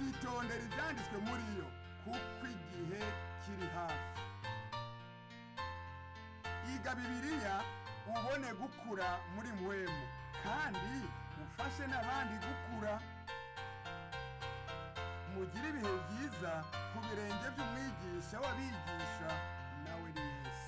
ukitondera ibyanditswe muri yo kuko igihe kiri hafi iga bibiliya ubone gukura muri mwemu kandi ufashe n'abandi gukura mugire ibihe byiza ku birenge by'umwigisha w'abigisha nawe ni yesu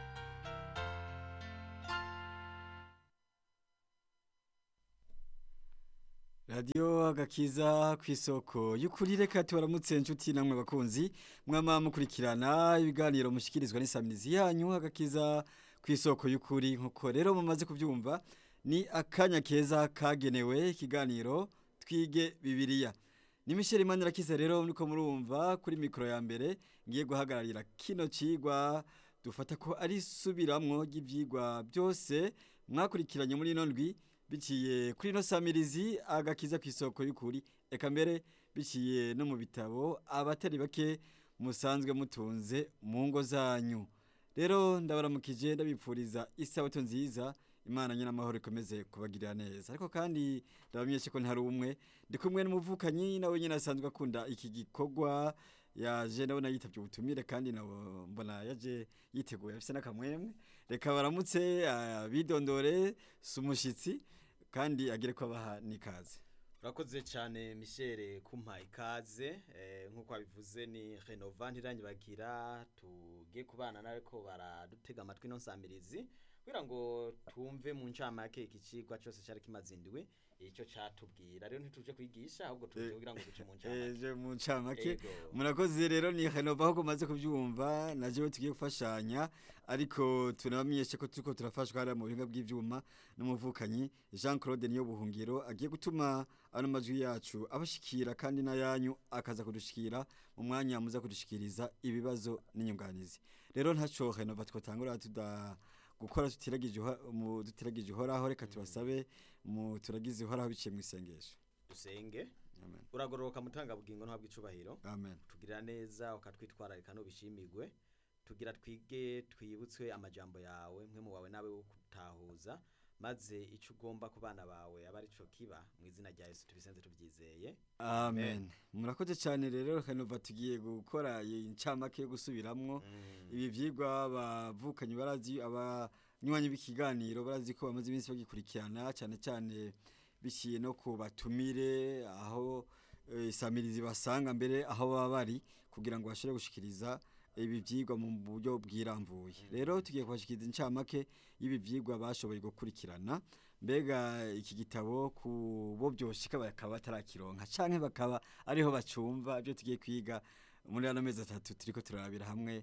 radiyo agakiza ku isoko y'ukuri reka tubaramutse inshuti namwe bakunzi mwama mukurikirana ibiganiro mushyikirizwa n'isamirizi yanyu agakiza ku isoko y'ukuri nk'uko rero mumaze kubyumva ni akanya keza kagenewe ikiganiro twige bibiliya ni Michel Manirakiza rero niko murumva kuri mikoro ya mbere ngiye guhagararira kino cigwa dufata ko ari subiramwo ry'ivyigwa byose mwakurikiranye muri ino ndwi biciye kuri ino samirizi agakiza ku isoko y'ukuri eka mbere biciye no mu bitabo abatari bake musanzwe mutunze mu ngo zanyu rero ndabaramukije ndabipfuriza isabato nziza imana nyine amahoro ikomeze kubagirira neza ariko kandi ndabamenyeshe ko ntari umwe ndi kumwe n'umuvukanyi nawe nyine asanzwe akunda iki gikorwa yaje ndabona yitabye ubutumire kandi nabo mbona yaje yiteguye afite n'akamwemwe reka baramutse bidondore si umushyitsi kandi agire ko abaha n'ikaze urakoze cyane Michel kumpa ikaze nk'uko wabivuze ni renova ntirangibagira tugiye kubana nawe ko baradutega amatwi ino nsamirizi kugira ngo tumve mu ncamake iki cigwa cyose cyari kimaze indwi icyo cyatubwira rero ntituje kwigisha ahubwo tuje kugira ngo duce mu ncamake eje mu ncamake Yego. murakoze rero ni Renova aho maze kubyumva naje tugiye gufashanya ariko tunabamenyeshe ko turiko turafashwa hariya mu buhinga bw'ivyuma n'umuvukanyi Jean Claude niyo buhungiro agiye gutuma ano majwi yacu abashikira kandi n'ayanyu akaza kudushikira mu mwanya muza kudushikiriza ibibazo n'inyunganizi rero ntaco Renova twatangura tuda gukora tutiragije uha- mu tutiragije uhoraho reka tubasabe mu turagize uhoraho biciye mu isengesho dusenge amen uragororoka mutanga bugingo ntabwo icubahiro amen tugirira neza ukatwitwararika n'ubishimigwe tugira twige twibutswe amajambo yawe mwe mu wawe nawe wo kutahuza maze icyo ugomba ku bana bawe aba ari cyo kiba mu izina rya Yesu tubisenze tubyizeye Amen. Murakoze cyane rero kanova tugiye gukora incamake yo gusubiramwo ibi vyigwa bavukanye barazi abanywanyi b'ikiganiro barazi ko bamaze iminsi bagikurikirana cyane cyane biciye no ku batumire aho eh, isamirizi basanga mbere aho baba bari kugira ngo bashobore gushikiriza ibi vyigwa mu buryo bwiramvuye rero tugiye kubashikiriza incamake y'ibi vyigwa bashoboye gukurikirana mbega iki gitabo ku bo byoshika bakaba batarakironka canke bakaba ariho bacumva ibyo tugiye kwiga muri ano mezi atatu turiko turarabira hamwe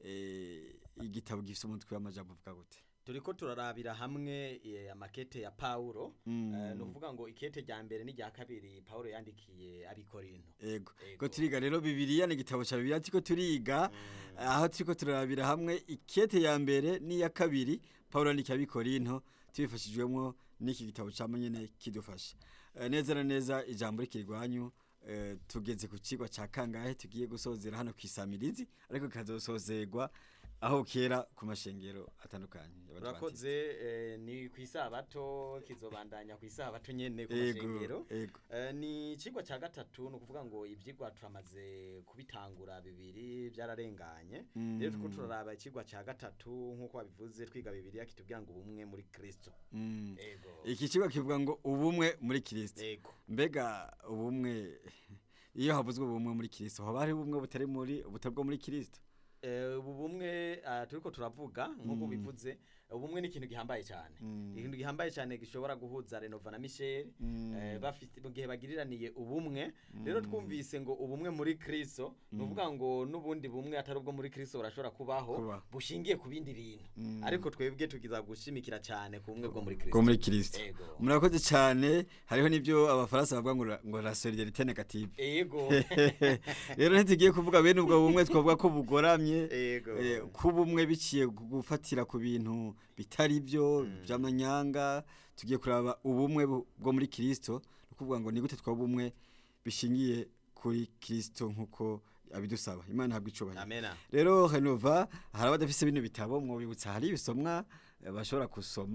eh, igitabo gifite umutwe w'amajambo uvuga gute turiko turarabira hamwe eh, amakete ya Paulo Mm. Eh, ni ukuvuga ngo ikete rya mbere n'irya kabiri Paulo yandikiye abikorinto ego Ego. ko turiga rero bibiliya ni igitabo ca bibiliya turiko turiga aho turiko turarabira hamwe ikete ya mbere n'iya kabiri Paulo yandikiye abikorinto tubifashijwemo n'iki gitabo ca nyene kidufasha Eh, neza na neza ijambo rikirwanyu eh, tugeze ku cigwa ca kangahe tugiye gusozera hano kwisamirizi ariko kazosozerwa aho kera ku mashengero atandukanye y'Abadventiste. urakoze eh, ni ku isabato kizobandanya ku isabato nyene ku ego mashengero ego Eh, ni ikigwa cya gatatu ni ukuvuga ngo ibyigwa turamaze kubitangura bibiri byararenganye Mm. rero turiko turaraba ikigwa cya gatatu nk'uko wabivuze twiga bibiriya kitubwira ngo ubumwe muri kristo Mm. ego iki kigo kivuga ngo ubumwe muri kirisito ego mbega ubumwe iyo havuzwe ubumwe muri kirisito haba hari ubumwe butari muri butari bwo muri kirisito Eh, ubu bumwe ah, turiko turavuga nk'uko bivuze ubumwe ni ikintu gihambaye cyane Mm. ikintu gihambaye cyane gishobora guhuza renova na michel Mm. eh, bafite mu gihe bagiriraniye ubumwe rero twumvise ngo ubumwe muri kristo ni ukuvuga ngo n'ubundi bumwe atari ubwo muri kristo burashobora kubaho Kubaho. bushingiye ku bindi bintu Mm. ariko twebwe tukiza gushimikira cyane ku bumwe bwo muri bwo kristo muri kirisito Ego. murakoze cyane hariho n'ibyo abafaransa bavuga ngo la- ngo la solidarite negative ego rero ntitugiye kuvuga bene ubwo bumwe twavuga ko bugoramye ego Eh, kuba umwe biciye ku gufatira ku bintu bitari byo by'amanyanga tugiye kuraba ubumwe bu- bwo muri kirisito ni ukuvuga ngo ni gute twaba ubumwe bishingiye kuri kirisito nk'uko abidusaba imana ntabwo icubahiro amena rero renova hari abadafise bino bitabo mwobibutsa hari ibisomwa eh, bashobora gusoma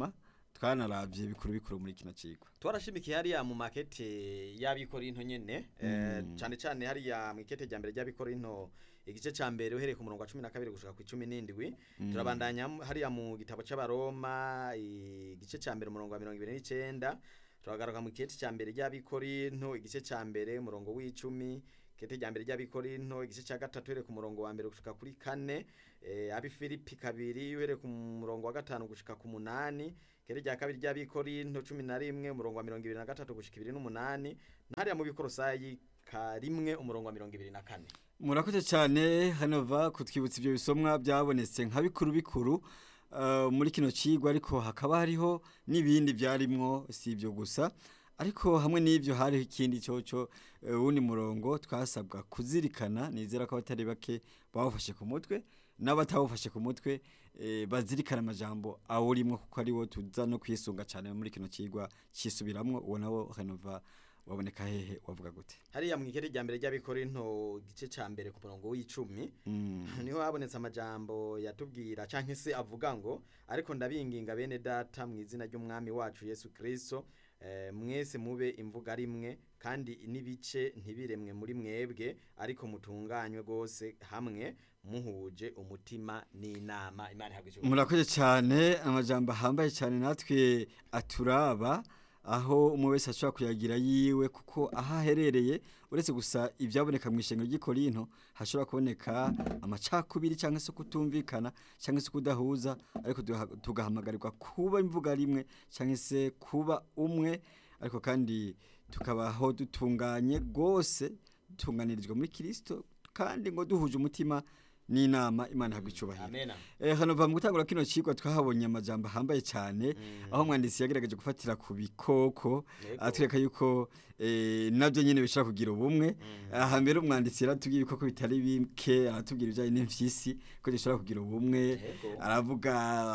twanaravye bikuru bikuru muri kino cigwa twarashimikiye hariya mu makete y'abikorinto nyene eh, cane cane hariya mu ikete rya mbere ry'abikorinto igice ca mbere uhereye ku murongo wa cumi na kabiri gushika ku icumi n'indwi turabandanya mu- hariya mu gitabo c'abaroma igice ca mbere umurongo wa mirongo ibiri n'icenda turagaruka mu ikete ca mbere ry'abikorinto igice ca mbere umurongo w'icumi ikete rya mbere ry'abikorinto igice ca gatatu uhereye ku murongo wa mbere gushika kuri kane eh, abifilipi kabiri uhereye ku murongo wa gatanu gushika ku munani ikete rya kabiri ry'abikorinto cumi na rimwe umurongo wa mirongo ibiri na gatatu gushika ibiri n'umunani hariya mu bikorosayi ka rimwe umurongo wa mirongo ibiri na kane murakoze cyane hanova kutwibutsa ibyo bisomwa byabonetse nka bikuru bikuru eh, muri kino cigwa ariko hakaba hariho n'ibindi byarimwo si ibyo gusa ariko hamwe n'ibyo hariho ikindi cyoco eh, wundi murongo twasabwa kuzirikana nizera ko abatari bake bawufashe ku mutwe n'abatawufashe ku mutwe eh, bazirikana amajambo awurimwo kuko ari wo tuza no kwisunga cyane muri kino cigwa cisubiramwo uwo nawo hanova waboneka hehe wavuga gute hariya mu ikete rya mbere ry'abikorinto igice ca mbere ku murongo w'icumi Mm. niho habonetse amajambo yatubwira canke se avuga ngo ariko ndabinginga bene data mu izina ry'umwami wacu yesu kristo eh, mwese mube imvuga rimwe kandi n'ibice ntibiremwe muri mwebwe ariko mutunganywe rwose hamwe muhuje umutima n'inama imana ihabwa ijuru murakoze cyane amajambo ahambaye cyane natwe aturaba aho umwe wese ashobora kuyagira yiwe kuko aho aherereye uretse gusa ibyaboneka mu ishengero ry'ikorinto hashobora kuboneka amacakubiri cyangwa se kutumvikana cyangwa se kudahuza ariko tugaha- tugahamagarirwa kuba imvuga rimwe cyangwa se kuba umwe ariko kandi tukabaho dutunganye rwose dutunganirizwa muri kirisito kandi ngo duhuje umutima n'inama imana ihabwa icubahiro amena Eh, hano va mu gutangura kino cigwa twahabonye amajambo ahambaye cyane aho umwanditsi yagerageje gufatira ku bikoko Yego. atwereka yuko eh, nabyo nyine bishobora kugira ubumwe aha mbere umwanditsi yaratubwiye ibikoko bitari bike aratubwira ibijyanye n'imfyisi ko zishobora kugira ubumwe Yego. aravuga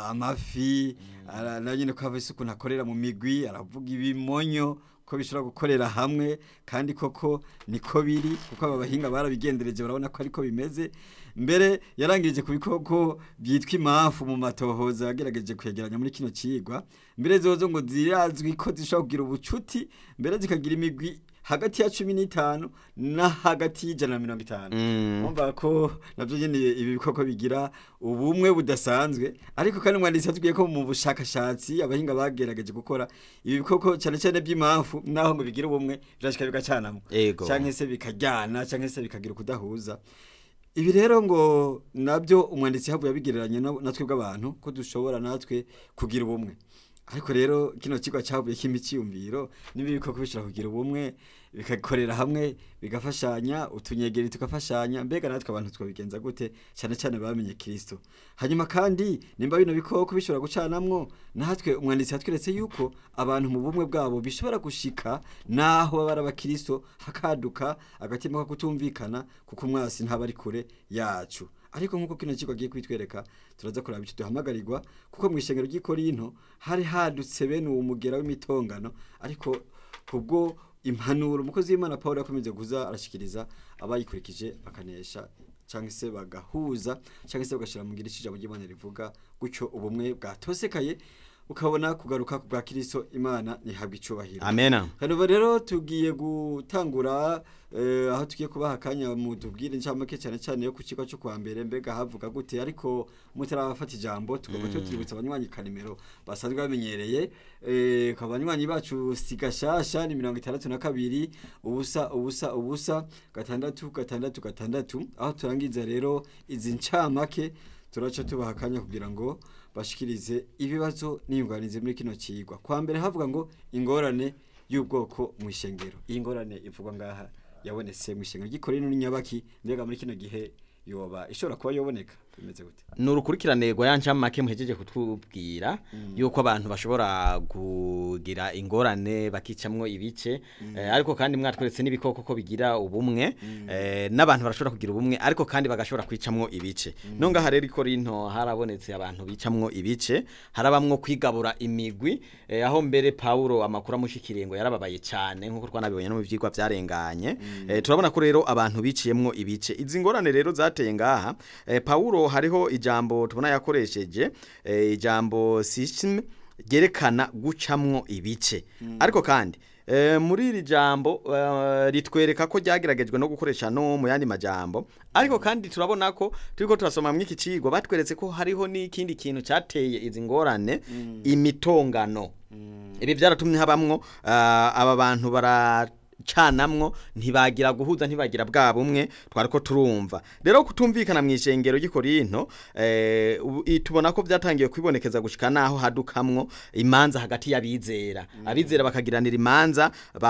amafi ara- na nyine ko hava isuku ntakorera mu migwi aravuga ibimonyo ko bishobora gukorera hamwe kandi koko niko biri kuko aba bahinga barabigendereje barabona ko ariko bimeze mbere yarangirije ku bikoko byitwa impamvu mu matohoza yagerageje kwegeranya muri kino cigwa mbere zozo ngo zirazwi ko zishobora kugira ubucuti mbere zikagira imigwi hagati ya cumi n'itanu na hagati y'ijana na mirongo itanu Umva ko navyo nyene ibi bikoko bigira ubumwe budasanzwe ariko kandi umwanditsi yatubwiye ko mu bushakashatsi abahinga bagerageje gukora ibi bikoko cyane cyane by'impamvu naho ngo bigira ubumwe birashika bigacanamo Ego. canke se bikajyana canke se bikagira ukudahuza ibi rero ngo nabyo umwanditsi havuye abigereranya na- natwe bw'abantu ko dushobora natwe kugira ubumwe ariko rero kino kigo cyavuye cy'imiciyumviro niba ibikoko bishobora kugira ubumwe bikakorera hamwe bigafashanya utunyegeri tugafashanya mbega natwe abantu twabigenza gute cyane cyane bamenye kirisito hanyuma kandi nimba bino bikoko bishobora gucanamwo natwe umwanditsi yatweretse yuko abantu mu bumwe bwabo bishobora gushika naho baba ari abakirisito hakaduka agatima ko kutumvikana kuko umwasi ntaba ari kure yacu ariko nk'uko kino kigo agiye kwitwereka turaza kuraba icyo duhamagarirwa kuko mu ishengero ry'ikorinto hari hadutse bene uwo mugera w'imitongano ariko kubwo impanuro umukozi w'imana paul yakomeje kuza arashikiriza abayikurikije bakanesha cyangwa se bagahuza cyangwa se bagashyira mu ngiri ijambo ry'imana rivuga gutyo ubumwe bwatosekaye ukabona kugaruka ku bwa kirisito imana ntihabwe icubahiro amena hano rero tugiye gutangura eh, aho tugiye kubaha akanya mu tubwire incamake cyane cyane yo ku kigo cyo kwa mbere mbega havuga gute ariko mutarafata ijambo tugomba cyo twibutsa abanywanyi kanimero basanzwe bamenyereye eh, ku banywanyi bacu sigashasha ni mirongo itandatu na kabiri ubusa ubusa ubusa gatandatu gatandatu gatandatu aho turangiza rero izi ncamake turaca tubaha akanya kugira ngo bashikirize ibibazo n'inyunganizi muri kino kigwa kwa mbere havuga ngo ingorane y'ubwoko mu ishengero iyi ngorane ivugwa ngaha yabonetse mu ishengero ry'ikorino n'inyabaki mbega muri kino gihe yoba ishobora kuba yoboneka bimeze gute ni urukurikirane rwa ya ncamake muhejeje kutubwira yuko abantu bashobora kugira ingorane bakicamwo ibice eh, ariko kandi mwatweretse n'ibikoko ko bigira ubumwe eh, n'abantu barashobora kugira ubumwe ariko kandi bagashobora kwicamwo ibice no ngaha rero ikorinto harabonetse abantu bicamwo ibice harabamwo kwigabura imigwi eh, aho mbere Paulo amakuru amushikiriye ngo yarababaye cyane nkuko twanabibonye no mu vyigwa byarenganye eh, turabona ko rero abantu biciyemwo ibice izi ngorane rero zateye ngaha eh, Paulo hariho ijambo tubona yakoresheje eh, ijambo system ryerekana gucamwo ibice ariko kandi eh, muri iri jambo eh, ritwereka ko ryageragejwe no gukoresha no mu yandi majambo ariko kandi turabona ko turiko turasoma mu iki cigwa batweretse ko hariho n'ikindi kintu cateye izi ngorane imitongano ibi byaratumye habamwo ah, aba bantu baracanamwo ntibagira guhuza ntibagira bwa bumwe twari ko turumva rero kutumvikana mu ishengero ry'ikorinto eh, ubu- i- tubona ko byatangiye kwibonekeza gushika naho hadukamwo imanza hagati y'abizera abizera bakagiranira imanza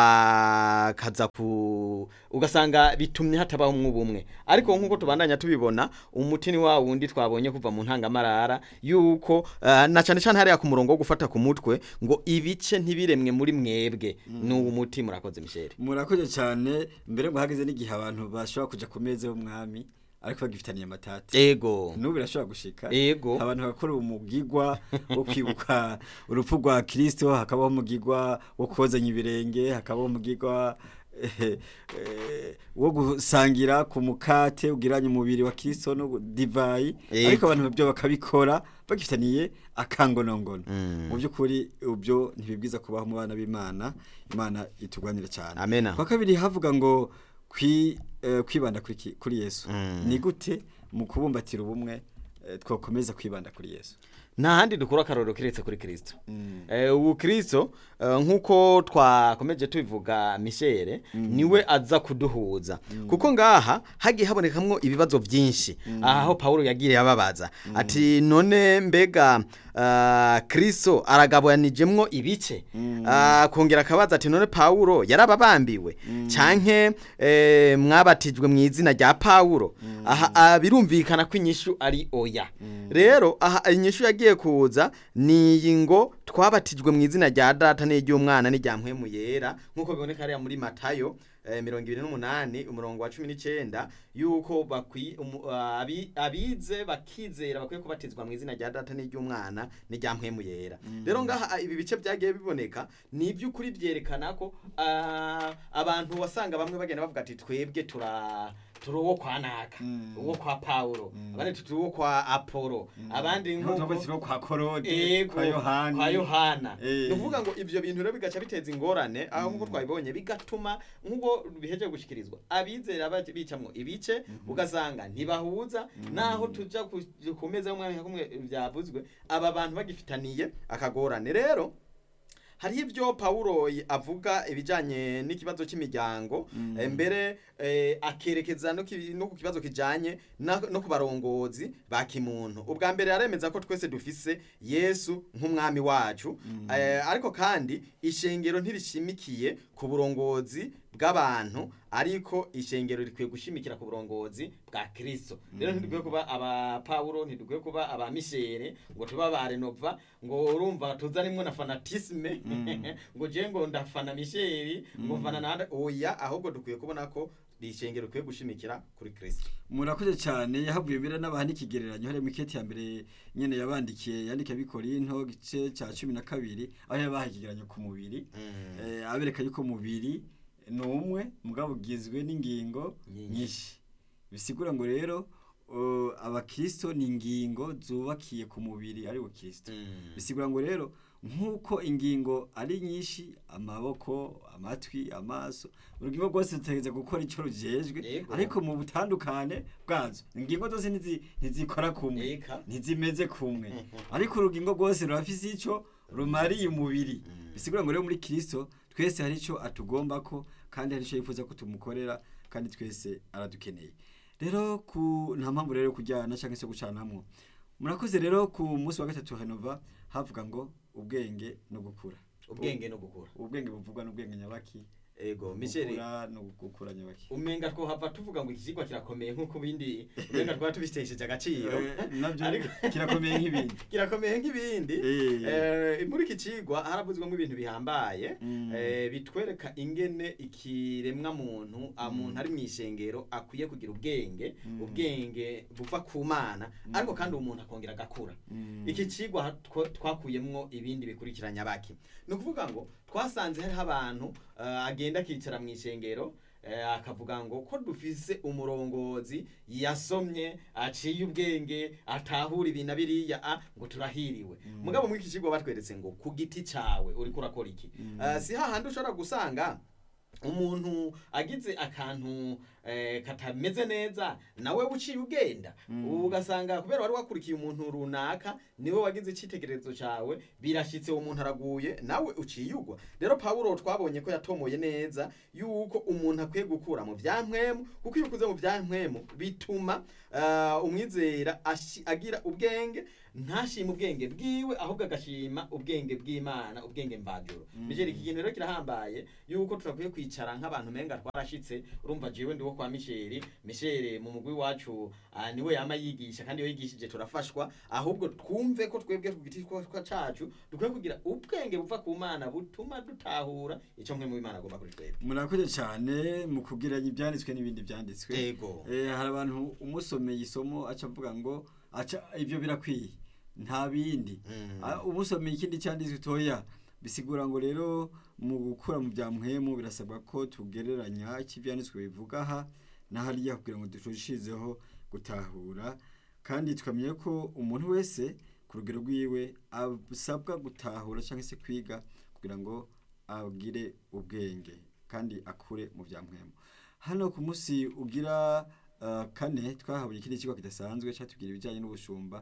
bakaza ku ugasanga bitumye hatabaho umwe ariko nk'uko tubandanya tubibona umuti ni wa wundi twabonye kuva mu ntangamarara yuko eh, na cyane cyane hariya ku murongo wo gufata ku mutwe ngo ibice ntibiremwe muri mwebwe ni uwo muti murakoze misheri murakoze cyane mbere ngo hageze n'igihe abantu bashobora kuja ku meza y'umwami ariko bagifitaniye amatati ego n'ubu birashobora gushika Ego. abantu bakora umugigwa wo kwibuka urupfu rwa kirisito hakabaho umugigwa wo kozanya ibirenge hakabaho umugigwa eh, eh, wo gusangira ku mukate ugiranye umubiri wa kirisito no gu- divayi Ego. ariko abantu byo bakabikora bagifitaniye akangonongono Mm. mu by'ukuri ubyo ntibibwiza kubaho mu bana b'imana imana itugwanire cyane Amena. kwa kabiri havuga ngo kwi, eh, kwibanda kuri, ki- kuri yesu Mm. ni gute mu kubumbatira ubumwe eh, twakomeza kwibanda kuri yesu nta handi dukura akarorero kiretse kuri kirisito Mm. Eh, ubu kirisito eh, nk'uko twakomeje tubivuga mishere niwe aza kuduhuza kuko ngaha hagiye habonekamwo ibibazo byinshi aho pawulo yagiye ababaza ati none mbega ah, kirisito aragabanijemwo ibice Ah, kongera akabaza ati none pawulo yarababambiwe canke eh, mwabatijwe mu izina rya pawulo aha ah, birumvikana ko inyishu ari oya rero aha inyishu yagiye kuza ni iyi ngo twabatijwe mu izina rya data n'iry'umwana n'irya mpwemu yera nk'uko biboneka hariya muri matayo eh, mirongo ibiri n'umunani umurongo wa cumi n'icenda yuko bakwi umu- ah, abi- abize bakizera bakwiye kubatizwa mu izina rya data n'iry'umwana n'irya mpwemu yera rero ngaha ah, ibi bice byagiye biboneka ni iby'ukuri byerekana ko ah, abantu wasanga bamwe bagenda bavuga ati twebwe tura turi uwo kwa naka Mm. uwo kwa pawulo abandi turi uwo kwa apolo abandi nk'uko nk'uko kwa korode Ego, kwa yohani kwa yohana Eh. ni ukuvuga ngo ivyo bintu rero bigaca biteza ingorane aho nk'uko twabibonye bigatuma nk'uko bihejeje gushikirizwa abizera baje bicamwo ibice ugasanga ntibahuza naho tuja ku- ku meza y'umwami nka kumwe byavuzwe aba bantu bagifitaniye akagorane rero hariho ibyo pawulo y- avuga ibijyanye n'ikibazo cy'imiryango eh, mbere eh, akerekeza no ki- no ku kibazo kijyanye na- no ku barongozi ba kimuntu ubwa mbere yaremeza ko twese dufise yesu nk'umwami wacu eh, ariko kandi ishengero ntirishimikiye ku burongozi bw'abantu ariko ishengero rikwiye gushimikira ku burongozi bwa kirisito rero ntidukwiye kuba aba pawulo ntidukwiye kuba aba mishere ngo tube aba renova ngo urumva tuzanimwo na fanatisme ngo je ngo ndafana misheri ngo mfana na oya ahubwo dukwiye kubona ko ishengero rikwiye gushimikira kuri kirisito murakoze cyane yahavuye mbere n'abaha n'ikigereranyo hariya mu iketi ya mbere nyene yabandikiye yandikiye abikorinto gice cya cumi na kabiri aho yabaha ikigereranyo ku mubiri eh, abereka yuko umubiri ni umwe mugabo ugizwe n'ingingo Nyinshi. nyinshi bisigura ngo rero uh, abakristo ni ingingo zubakiye ku mubiri ari wo kristo bisigura ngo rero nk'uko ingingo ari nyinshi amaboko amatwi amaso urugingo rwose rutegereza gukora icyo rujejwe Yego. ariko mu butandukane bwazo ingingo zose ntizi- ntizikora kumwe Eka. ntizimeze kumwe ariko urugingo rwose rurafise icyo rumariye umubiri bisigura ngo rero muri kristo twese hari icyo atugomba ko kandi hari icyo yifuza ko tumukorera kandi twese aradukeneye rero ku nta mpamvu rero yo kujyana cyangwa se gucanamwo murakoze rero ku munsi wa gatatu henova havuga ngo ubwenge no gukura ubwenge no gukura ubwenge buvugwa n'ubwenge nyabaki ego misheri gukura no gukura nyabaki umenga twohava tuvuga ngo iki kigwa kirakomeye nk'uko bindi umenga twaba tubitesheje agaciro Eh, nabyo Ariko- kirakomeye nk'ibindi kirakomeye nk'ibindi Eh. Eh, muri iki cigwa haravuzwemo ibintu bihambaye Mm. eh, bitwereka ingene ikiremwa muntu umuntu ari mu ishengero akwiye kugira ubwenge ubwenge buva ku mana ariko kandi uwo muntu akongera agakura Mm. iki cigwa ha- two- twakuyemwo ibindi bikurikiranya baki ni ukuvuga ngo twasanze hariho abantu eh, agenda akicara mu ishengero eh, akavuga ngo ko dufise umurongozi yasomye aciye ubwenge atahura ibintu biriya ah, ngo turahiriwe mugabo muri iki kigo batweretse ngo ku giti cawe uriko urakora iki Eh, si hahandi ushobora gusanga umuntu agize akantu eh, katameze neza nawe uciye ugenda ugasanga kubera wari wakurikiye umuntu runaka niwe wagize icyitegererezo cyawe birashyitse uwo muntu araguye nawe uciye ugwa rero pawulo twabonye ko yatomoye neza yuko umuntu akwiye gukura mu byampwemu kuko iyo ukuze mu byampwemu bituma eh, umwizera ashi- agira ubwenge ntashima ubwenge bwiwe ahubwo agashima ubwenge bw'imana ubwenge mvajuru bijeri iki kintu rero kirahambaye yuko turakwiye kwicara nk'abantu menga twarashitse urumva jewe ndiwo kwa misheri misheri mu mugwi wacu ah, niwe yama yigisha kandi iyo yigishije turafashwa ahubwo twumve ko twebwe ku giti kwa cacu dukwiye kugira ubwenge buva ku mana butuma dutahura icyo mwe mu imana agomba kuri twebwe murakoze cyane mu kugeranya ibyanditswe n'ibindi byanditswe yego Eh, hari abantu umusomeye isomo aca avuga ngo aca ibyo birakwiye nta bindi Mm. Ah, umusomeye ikindi cyanditswe toya bisigura ngo rero mu gukura mu bya muhemu birasabwa ko tugereranya icyo ibyanditswe bivuga aha na hariya kugira ngo turushizeho gutahura kandi tukamenya ko umuntu wese ku rugero rwiwe asabwa gutahura cyangwa se kwiga kugira ngo agire ubwenge kandi akure mu bya muhemu hano ku munsi ugira uh, kane twahabuye ikindi kigo kidasanzwe cyatubwira ibijyanye n'ubushumba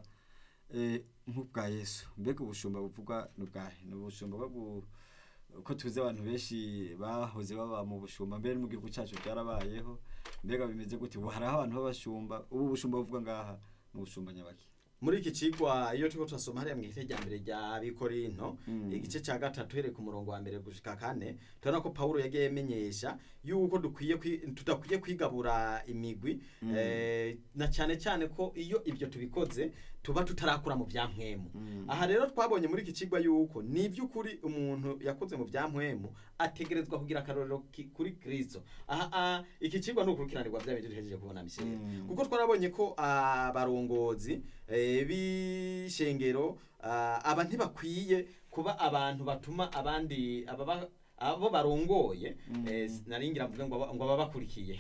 eh, nk'ubwa yesu mbega ubushumba buvugwa ni ubwahe ni ubushumba bwo gu- uko tuzi abantu benshi bahoze baba mu bushumba mbere no mu gihugu cyacu byarabayeho mbega bimeze gute ubu hariho abantu b'abashumba ubu bushumba buvuga ngaha ni ubushumba nyabaki muri iki cigwa iyo turiko turasoma hariya mu gice rya mbere rya bikorinto Mm. igice cya gatatu hereye ku murongo wa mbere gushika kane turabona ko pawulo yagiye amenyesha yuko dukwiye kwi- tudakwiye kwigabura imigwi Mm. eh, na cyane cyane ko iyo ibyo tubikoze tuba tutarakura mu bya mpwemu Mm. aha rero twabonye muri iki kigwa yuko ni iby'ukuri umuntu yakoze mu bya mpwemu ategerezwa kugira akarorero ki- kuri kristo aha ah, iki kigwa ni ukurikiranirwa bya bintu duhejeje kubona misiyeri Mm. kuko twarabonye ko abarongozi eh, b'ishengero ah, aba ntibakwiye kuba abantu batuma abandi ababa abo barongoye Mm. eh, naringira mvuge ngo aba- ngo ababakurikiye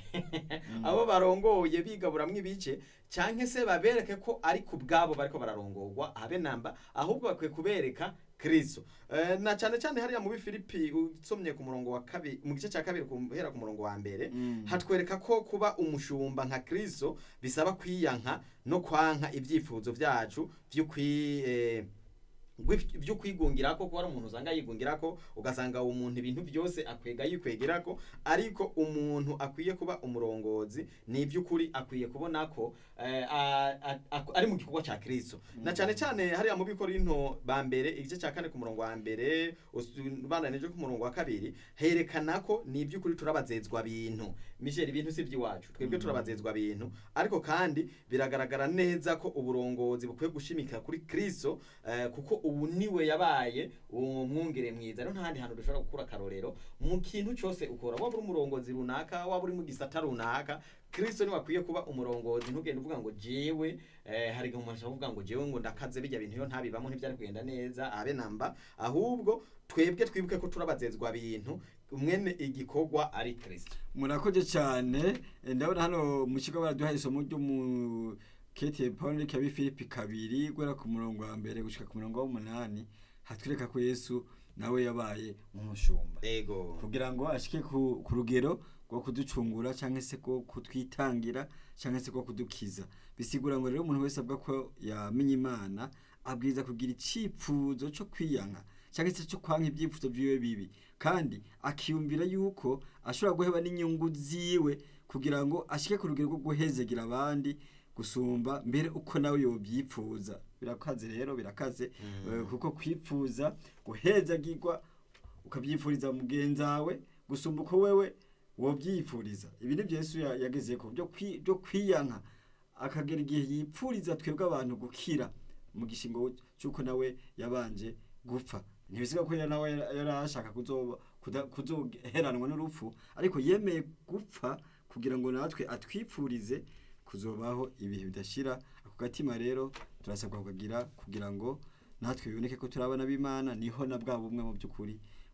abo barongoye bigaburamwo ibice canke se babereke ko ari ku bwabo bariko bararongorwa habe namba ahubwo bakwiye kubereka kristo eh, na cane cane hariya mu bifilipi usomye ku murongo wa kabiri mu gice cya kabiri guhera ku murongo wa mbere Mm. hatwereka ko kuba umushumba nka kristo bisaba kwiyanka no kwanka ibyifuzo byacu by'ukwi eh, gwi- byo kwigungirako kuba ari umuntu usanga yigungirako ugasanga uwo muntu ibintu byose akwega yikwegerako ariko umuntu akwiye kuba umurongozi ni iby'ukuri akwiye kubona ko eh, a- a- a- ari mu gikorwa cya kristo na cyane cyane hariya mu bikorinto ba mbere igice cya kane ku murongo wa mbere ubandanije ku murongo wa kabiri herekana ko ni iby'ukuri turabazezwa bintu misheri ibintu si iby'iwacu twebwe turabazezwa bintu ariko kandi biragaragara neza ko uburongozi bukwiye gushimika kuri kristo eh, kuko ubu niwe yabaye uwo mwungere mwiza rero ntahandi hantu dushobora gukura akarorero mu kintu cyose ukora waba uri umurongozi runaka waba uri mu gisata runaka kristo niwe akwiye kuba umurongozi ntugende uvuga ngo jewe eh, hari igihe umuntu ashobora kuvuga ngo jewe ngo ndakaze bijya bintu iyo ntabibamo ntibyari kugenda neza abe namba ahubwo twebwe twibuke ko turabazezwa bintu mwene igikorwa ari kristo murakoze cyane Eh, ndabona hano mu kigo baraduha isomo ryo mu kete paul kabi philippe kabiri guhera ku murongo wa mbere gushika ku murongo w'umunani hatwereka ko yesu nawe yabaye umushumba ego kugira ngo ashike ku, ku rugero rwo kuducungura cyangwa se ko kutwitangira cyangwa se ko kudukiza bisigura ngo rero umuntu wese avuga ko yamenye imana abwiza kugira icyifuzo cyo kwiyanka cyangwa se cyo kwanka ibyifuzo byiwe bibi kandi akiyumvira yuko ashobora guheba n'inyungu ziwe kugira ngo ashike ku rugero rwo guhezegera abandi gusumba mbere uko nawe yobyifuza birakaze rero birakaze Mm. eh, kuko kwipfuza guhezagirwa ukabyifuriza mugenzi wawe gusumba uko wewe wobyifuriza ibi nibyo yesu ya- yageze ko byo kwi- byo kwiyanka akagera igihe yipfuriza twebwe abantu gukira mu gishingo cy'uko nawe yabanje gupfa ntibisiga ko yari nawe yari ashaka kuzoba- kuda- kuzoheranwa n'urupfu ariko yemeye gupfa kugira ngo natwe atwipfurize kuzobaho ibihe bidashira ako gatima rero turasabwa kukagira kugira ngo natwe biboneke ko turi abana b'imana niho na bwa bumwe mu by'ukuri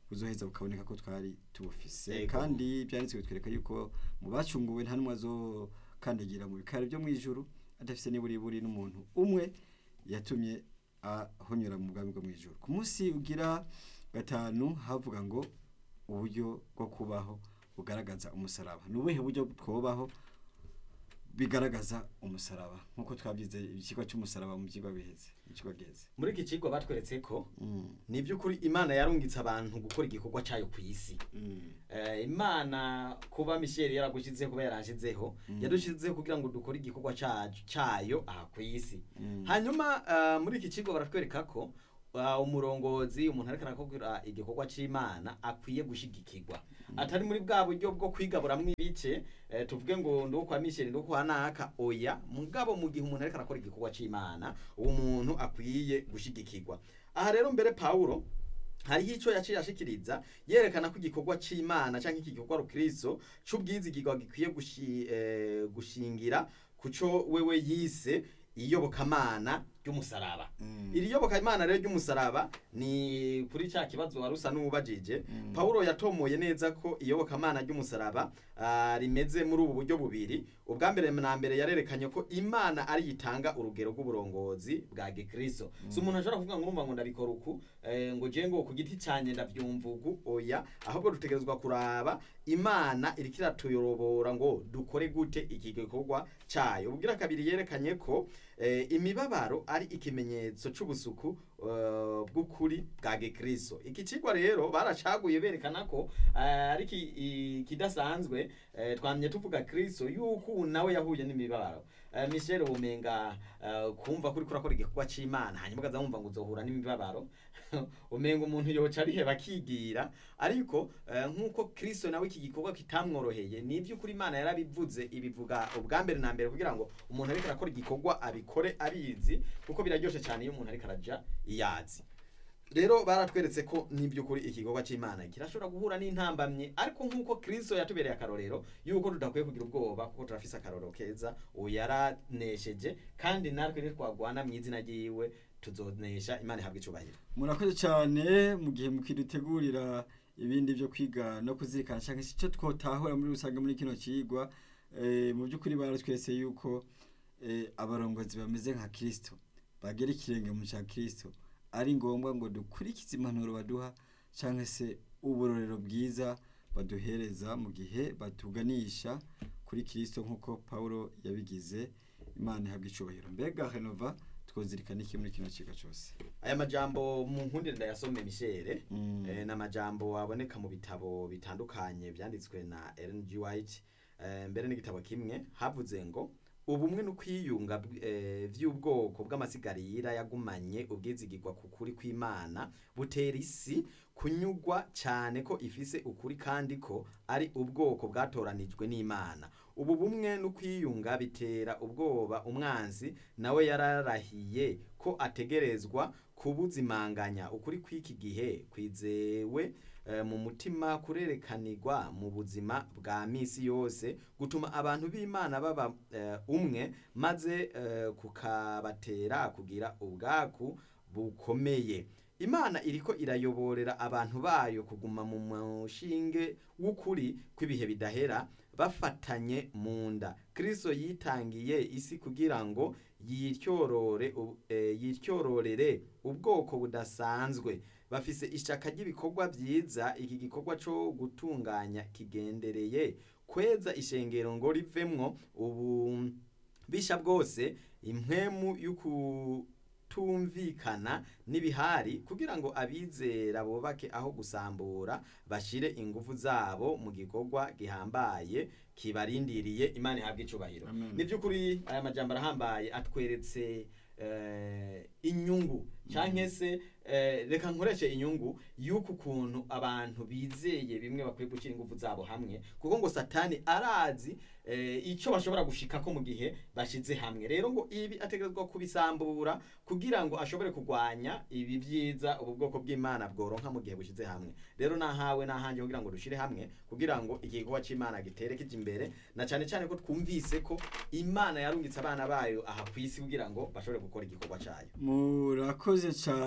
buzoheza bukaboneka ko twari tubufise Yego. kandi byanditswe bitwereka yuko mu bacunguwe nta n'umwe azokandagira mu bikari byo mu ijuru adafise niburiburi n'umuntu umwe yatumye ahonyora mu bwami bwo mu ijuru ku munsi ugira gatanu havuga ngo uburyo bwo kubaho bugaragaza umusaraba ni ubuhe buryo twobaho bigaragaza umusaraba nk'uko twabyize ikigo cy'umusaraba mu byigwa biheze ikigo giheze muri iki kigo batweretse ko Mm, ni by'ukuri imana yarungitse abantu gukora igikorwa cyayo ku isi mm, Eh, imana kuba misheli yaragushyizeho kuba yarashyizeho Mm. yadushyizeho kugira ngo dukore igikorwa cyacu- cyayo aha ku isi mm. hanyuma ah, muri iki kigo baratwereka ko ah, umurongozi umuntu ariko arakora igikorwa cy'imana akwiye gushyigikirwa atari muri bwa buryo bwo kwigaburamwo ibice eh, tuvuge ngo ndi uwo kwa misheli ndi uwo kwa naka oya mugabo mu gihe umuntu ariko arakora igikorwa cy'imana uwo muntu akwiye gushyigikirwa aha rero mbere pawulo hariho icyo yaciye ashikiriza yerekana ko igikorwa cy'imana cyangwa iki gikorwa rukristo cy'ubwizigirwa gikwiye gushi, eh, gushingira ku cyo wewe yise iyobokamana ry'umusaraba Mm. iri yobokamana rero ry'umusaraba ni kuri cya kibazo wari usa n'uwubajije Mm. pawulo yatomoye neza ko iyobokamana ry'umusaraba ah, rimeze muri ubu buryo bubiri ubwa mbere na mbere yarerekanye ko imana ari yitanga urugero rw'uburongozi bwa gikristo si umuntu ashobora kuvuga ngo urumva ngo ndabikora uku eh, ngo je ngo ku giti cyanjye ndabyumva uku oya ahubwo dutegerezwa kuraba imana iriko iratuyobora ngo dukore gute iki gikorwa cyayo ubwira kabiri yerekanye ko eh, imibabaro ari ikimenyetso c'ubusuku eh, bw'ukuri bwa gikristo iki cigwa rero baracaguye berekana ko eh, ari ki- i- kidasanzwe eh, twamye tuvuga kristo yuko nawe yahuye n'imibabaro Eh, michel umenga eh, kumva kuri kurakora igikorwa c'imana hanyuma ukaza wumva ngo uzohura n'imibabaro umenga umuntu yoca ariheba akigira ariko eh, nk'uko kristo nawe iki gikorwa kitamworoheye ni iby'ukuri imana yarabivuze ibivuga ubwa mbere na mbere kugira ngo umuntu ariko arakora igikorwa abikore abizi kuko biraryoshe cyane iyo umuntu ariko araja iyazi rero baratweretse ko n'iby'ukuri igikorwa cy'imana kirashobora guhura n'intambamye ariko nk'uko kristo yatubereye akarorero yuko tudakwiye kugira ubwoba kuko turafise akarorero keza uwo yaranesheje kandi natwe ntitwagwana mu izina ryiwe tuzonesha imana ihabwa icubahiro murakoze cyane mu gihe mukidutegurira ibindi byo kwiga no kuzirikana cyangwa se icyo twotahura muri rusange muri kino kigwa eh, mu by'ukuri baratwese yuko eh, abarongozi bameze nka kirisito bagera ikirenge mu cya kirisito ari ngombwa ngo dukurikize impanuro baduha cyangwa se uburorero bwiza baduhereza mu gihe batuganisha kuri kirisito nk'uko paul yabigize imana ihabwa icubahiro mbega henova twozirikana iki muri kino kigo cyose aya majambo mu nkundire ndayasome mishere Mm. eh, ni amajambo aboneka mu bitabo bitandukanye byanditswe na Ellen G. White eh, mbere n'igitabo kimwe havuze ngo ubumwe no kwiyunga bw- eh, vy'ubwoko bw'amasigarira yagumanye ubwizigirwa ku kuri kw'imana butera isi kunyugwa cyane ko ifise ukuri kandi ko ari ubwoko bwatoranijwe n'imana ubu bumwe no kwiyunga bitera ubwoba umwanzi nawe yararahiye ko ategerezwa kubuzimanganya ukuri kw'iki gihe kwizewe eh, mu mutima kurerekanirwa mu buzima bwa misi yose gutuma abantu b'imana baba eh, umwe maze eh, kukabatera kugira ubwaku bukomeye imana iriko irayoborera abantu bayo kuguma mu mushinge w'ukuri kw'ibihe bidahera bafatanye mu nda kristo yitangiye isi kugira ngo yityorore u- eh, yityororere ubwoko budasanzwe bafise ishaka ry'ibikorwa byiza iki gikorwa cyo gutunganya kigendereye kweza ishengero ngo rivemwo ububisha bwose impwemu y'ukutumvikana n'ibihari kugira ngo abizera bubake aho gusambura bashire ingufu zabo mu gikorwa gihambaye kibarindiriye imana ihabwa icubahiro Amen. ni by'ukuri aya majambo arahambaye atweretse eh, inyungu cyangwa se eh, reka nkoreshe inyungu y'uku kuntu abantu bizeye bimwe bakwiye gushyira ingufu zabo hamwe kuko ngo satani arazi eh, icyo bashobora gushikako mu gihe bashize hamwe rero ngo ibi ategerezwa kubisambura kugira ngo ashobore kurwanya ibi byiza ubu bwoko bw'imana bworonka mu gihe bushize hamwe rero nahawe nahanjye kugira ngo dushire hamwe kugira ngo igikorwa cy'imana gitere kije imbere na cyane cyane ko twumvise ko imana yarungitse abana bayo aha ku isi kugira ngo bashobore gukora igikorwa cyayo murakoze cyane